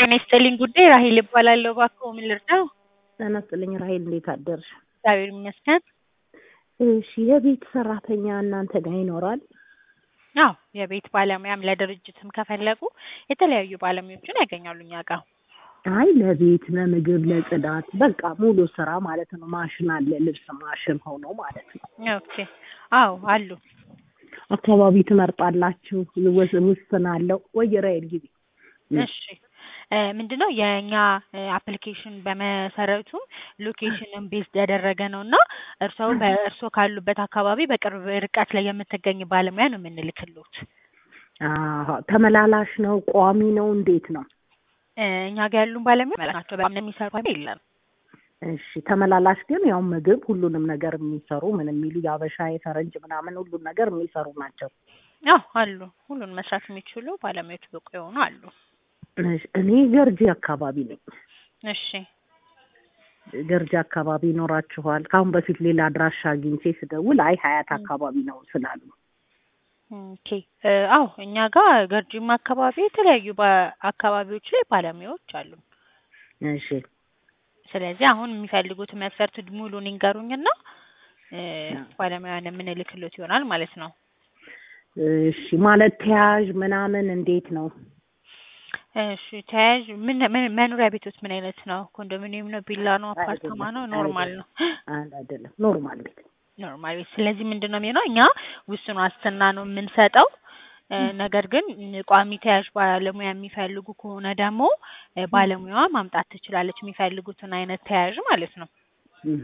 ጤና ይስጥልኝ ጉዳይ ራሄል እባላለሁ። እባክዎ ምን ልርዳው? ጤና ይስጥልኝ ራሄል፣ እንዴት አደርሽ? እግዚአብሔር ይመስገን። እሺ፣ የቤት ሰራተኛ እናንተ ጋር ይኖራል? አዎ የቤት ባለሙያም ለድርጅትም ከፈለጉ የተለያዩ ባለሙያዎችን ያገኛሉ እኛ ጋር። አይ ለቤት ለምግብ፣ ለጽዳት በቃ ሙሉ ስራ ማለት ነው። ማሽን አለ፣ ልብስ ማሽን ሆኖ ማለት ነው። ኦኬ። አዎ አሉ። አካባቢ ትመርጣላችሁ? ውስ- ውስን አለው ወይ? ራሄል ጊዜ እሺ እ ምንድነው የእኛ አፕሊኬሽን በመሰረቱ ሎኬሽንን ቤዝድ ያደረገ ነው እና እርስዎ በእርስዎ ካሉበት አካባቢ በቅርብ ርቀት ላይ የምትገኝ ባለሙያ ነው የምንልክሎት። አሀ፣ ተመላላሽ ነው? ቋሚ ነው? እንዴት ነው? እ እኛ ጋር ያሉን ባለሙያ ናቸው። በጣም የሚሰሩ የለም። እሺ፣ ተመላላሽ ግን ያው ምግብ ሁሉንም ነገር የሚሰሩ ምን የሚሉ የአበሻ የፈረንጅ ምናምን ሁሉን ነገር የሚሰሩ ናቸው። አዎ አሉ። ሁሉን መስራት የሚችሉ ባለሙያዎች ብቁ የሆኑ አሉ። እሺ፣ እኔ ገርጂ አካባቢ ነኝ። እሺ ገርጂ አካባቢ ይኖራችኋል? ከአሁን በፊት ሌላ አድራሻ አግኝቼ ስደውል አይ ሀያት አካባቢ ነው ስላሉ ኦኬ እ አዎ እኛ ጋር ገርጂም አካባቢ የተለያዩ አካባቢዎች ላይ ባለሙያዎች አሉ። እሺ ስለዚህ አሁን የሚፈልጉት መስፈርት ሙሉን ይንገሩኝና እ ባለሙያን የምንልክሎት ይሆናል ማለት ነው። እሺ ማለት ተያዥ ምናምን እንዴት ነው? እሺ ተያዥ ምን ምን- መኖሪያ ቤት ውስጥ ምን አይነት ነው? ኮንዶሚኒየም ነው? ቪላ ነው? አፓርታማ ነው? አይደለም፣ ኖርማል ነው? አንድ አይደለም፣ ኖርማል ቤት ኖርማል ቤት። ስለዚህ ምንድን ነው የሚሆነው እኛ ውስን ዋስትና ነው የምንሰጠው። እ ነገር ግን ቋሚ ተያዥ ባለሙያ የሚፈልጉ ከሆነ ደግሞ እ ባለሙያዋ ማምጣት ትችላለች፣ የሚፈልጉትን አይነት ተያዥ ማለት ነው። እህ።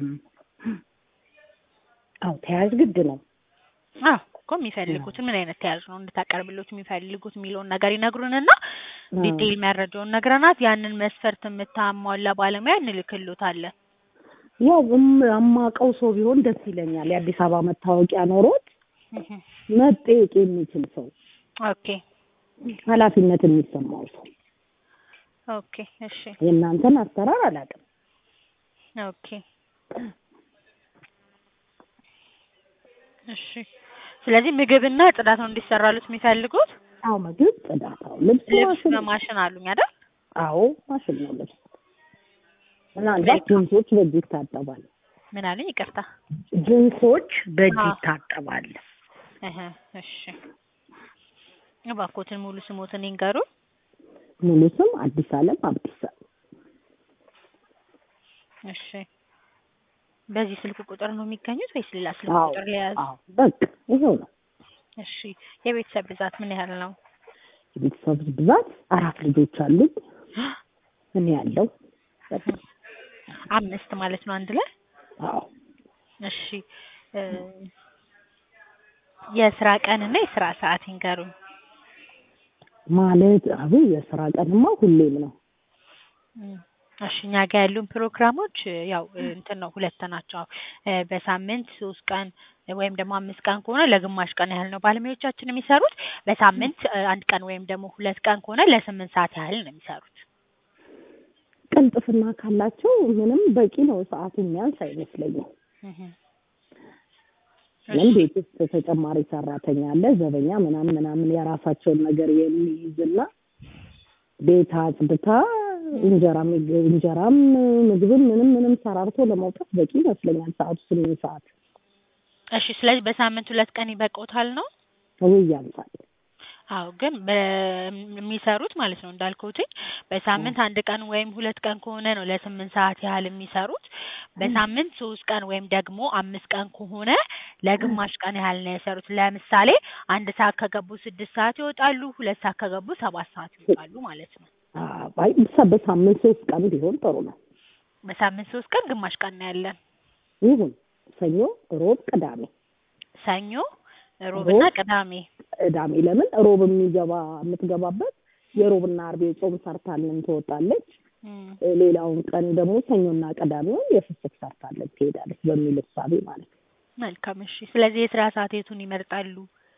አዎ ተያዥ ግድ ነው። አዎ እኮ የሚፈልጉትን ምን አይነት ተያዥ ነው እንድታቀርብሎት የሚፈልጉት የሚለውን ነገር ይነግሩንና ዲቴይል መረጃውን ነግረናት ያንን መስፈርት የምታሟላ ባለሙያ እንልክሎታለን። ያው እም- የማውቀው ሰው ቢሆን ደስ ይለኛል። የአዲስ አበባ መታወቂያ ኖሮት እህ። መጠየቅ የሚችል ሰው፣ ኦኬ ኃላፊነት የሚሰማው ሰው። ኦኬ እሺ የእናንተን አሰራር አላውቅም። ኦኬ እሺ። ስለዚህ ምግብና ጽዳት ነው እንዲሰራሉት የሚፈልጉት። አዎ ምግብ፣ ጽዳት፣ አዎ ልብስ ልብስ ማሽን፣ በማሽን አሉኝ አይደል? አዎ ማሽን ነው ልብስ። ምናልባት ጅንሶች በእጅ ይታጠባል። ምን አሉኝ? ይቅርታ። ጅንሶች በእጅ አዎ። ይታጠባል። እህ እሺ። እባክዎትን ሙሉ ስሞትን ይንገሩ። ሙሉ ስም አዲስ አለም አብዲሳ። እሺ። በዚህ ስልክ ቁጥር ነው የሚገኙት ወይስ ሌላ ስልክ አዎ ቁጥር ሊያዝ? አዎ በቃ ይኸው ነው። እሺ። የቤተሰብ ብዛት ምን ያህል ነው? የቤተሰብ ብዛት አራት ልጆች አሉኝ። እኔ ያለው በቃ አምስት ማለት ነው አንድ ላይ። አዎ እሺ እ የስራ ቀን እና የስራ ሰዓት ይንገሩኝ። ማለት አቡ የስራ ቀንማ ሁሌም ነው። እም፣ እሺ እኛ ጋር ያሉን ፕሮግራሞች እ ያው እ እንትን ነው ሁለት ናቸው። እ በሳምንት ሶስት ቀን እ ወይም ደግሞ አምስት ቀን ከሆነ ለግማሽ ቀን ያህል ነው ባለሙያዎቻችን የሚሰሩት። በሳምንት እ አንድ ቀን ወይም ደግሞ ሁለት ቀን ከሆነ ለስምንት ሰዓት ያህል ነው የሚሰሩት። ቅልጥፍና ካላቸው ምንም በቂ ነው። ሰዓቱ የሚያንስ አይመስለኝም። እህ ምን ቤት ውስጥ ተጨማሪ ሰራተኛ አለ፣ ዘበኛ ምናምን ምናምን የራሳቸውን ነገር የሚይዝና ቤት አጽድታ እንጀራም እንጀራም ምግብም ምንም ምንም ሰራርቶ ለመውጣት በቂ ይመስለኛል። ሰዓቱ ስምንት ሰዓት እሺ ስለዚህ በሳምንት ሁለት ቀን ይበቃዎታል ነው? ወይ ያንሳል። አዎ ግን በሚሰሩት ማለት ነው እንዳልኩትኝ በሳምንት አንድ ቀን ወይም ሁለት ቀን ከሆነ ነው ለስምንት ሰዓት ያህል የሚሰሩት። በሳምንት ሶስት ቀን ወይም ደግሞ አምስት ቀን ከሆነ ለግማሽ ቀን ያህል ነው የሰሩት። ለምሳሌ አንድ ሰዓት ከገቡ ስድስት ሰዓት ይወጣሉ፣ ሁለት ሰዓት ከገቡ ሰባት ሰዓት ይወጣሉ ማለት ነው። አይ ብሳ- በሳምንት ሶስት ቀን ቢሆን ጥሩ ነው። በሳምንት ሶስት ቀን ግማሽ ቀን ነው ያለን። ይሁን ሰኞ፣ ሮብ፣ ቅዳሜ ሰኞ፣ ሮብና ሮብ፣ ቅዳሜ። ቅዳሜ ለምን ሮብ የሚገባ የምትገባበት የሮብና አርብ የጾም ሰርታልን ትወጣለች። እም፣ ሌላውን ቀን ደግሞ ሰኞና ቅዳሜውን የፍስክ ሰርታለን ትሄዳለች በሚል እሳቤ ማለት ነው። መልካም እሺ። ስለዚህ የስራ ሰዓት የቱን ይመርጣሉ?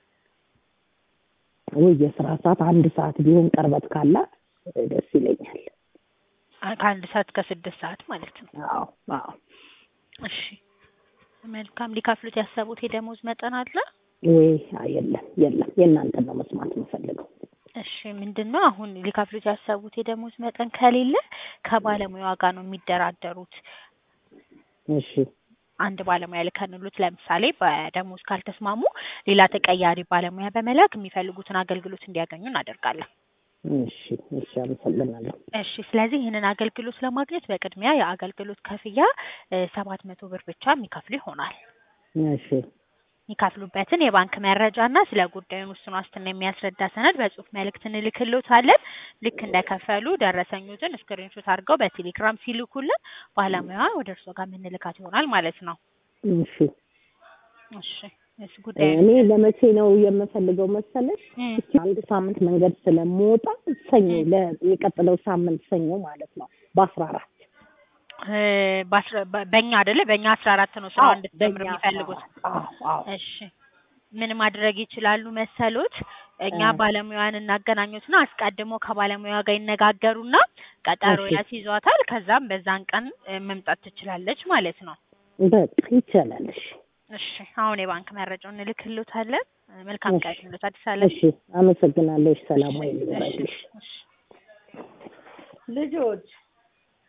ወይ የስራ ሰዓት አንድ ሰዓት ቢሆን ቅርበት ካላት ደስ ይለኛል። አ- ከአንድ ሰዓት ከስድስት ሰዓት ማለት ነው። አዎ አዎ። እሺ መልካም። ሊከፍሉት ያሰቡት የደሞዝ መጠን አለ? ወይ አይ፣ የለም የለም፣ የእናንተን ነው መስማት የምፈልገው። እሺ ምንድን ነው አሁን ሊከፍሉት ያሰቡት የደሞዝ መጠን ከሌለ ከባለሙያዋ ጋር ነው የሚደራደሩት። እሺ አንድ ባለሙያ ልከንሉት ለምሳሌ በደሞዝ ካልተስማሙ ሌላ ተቀያሪ ባለሙያ በመላክ የሚፈልጉትን አገልግሎት እንዲያገኙ እናደርጋለን። እሺ እሺ አመሰግናለሁ። እሺ ስለዚህ ይህንን አገልግሎት ለማግኘት በቅድሚያ የአገልግሎት ክፍያ ሰባት መቶ ብር ብቻ የሚከፍሉ ይሆናል። እሺ የሚከፍሉበትን የባንክ መረጃ እና ስለ ጉዳዩን ውስን ዋስትና የሚያስረዳ ሰነድ በጽሁፍ መልእክት እንልክሎታለን። ልክ እንደከፈሉ ደረሰኙትን ስክሪንሾት አድርገው በቴሌግራም ሲልኩልን ባለሙያዋ ወደ እርስዎ ጋር የምንልካት ይሆናል ማለት ነው። እሺ እሺ እሱ ጉዳዩ እኔ ለመቼ ነው የምፈልገው መሰለሽ? እም፣ አንድ ሳምንት መንገድ ስለምወጣ ሰኞ ለ- የቀጥለው ሳምንት ሰኞ ማለት ነው በአስራ አራት እ፣ በአስራ- በ- በእኛ አይደለ በእኛ አስራ አራት ነው ስራ እንድትጀምር የሚፈልጉት። እሺ ምን ማድረግ ይችላሉ መሰሎት? እኛ እ። ባለሙያን እናገናኙትና አስቀድሞ ከባለሙያ ጋር ይነጋገሩና ቀጠሮ እሺ። ያስይዟታል። ከዛም በዛን ቀን እ፣ መምጣት ትችላለች ማለት ነው። በቃ ይቻላል። እሺ እሺ አሁን የባንክ መረጃውን እንልክሎታለን። እ፣ መልካም ቀን ይሁንልዎት። አዲስ አለም እሺ አመሰግናለሁ። ሰላም ወይ ልበልሽ እሺ። ልጆች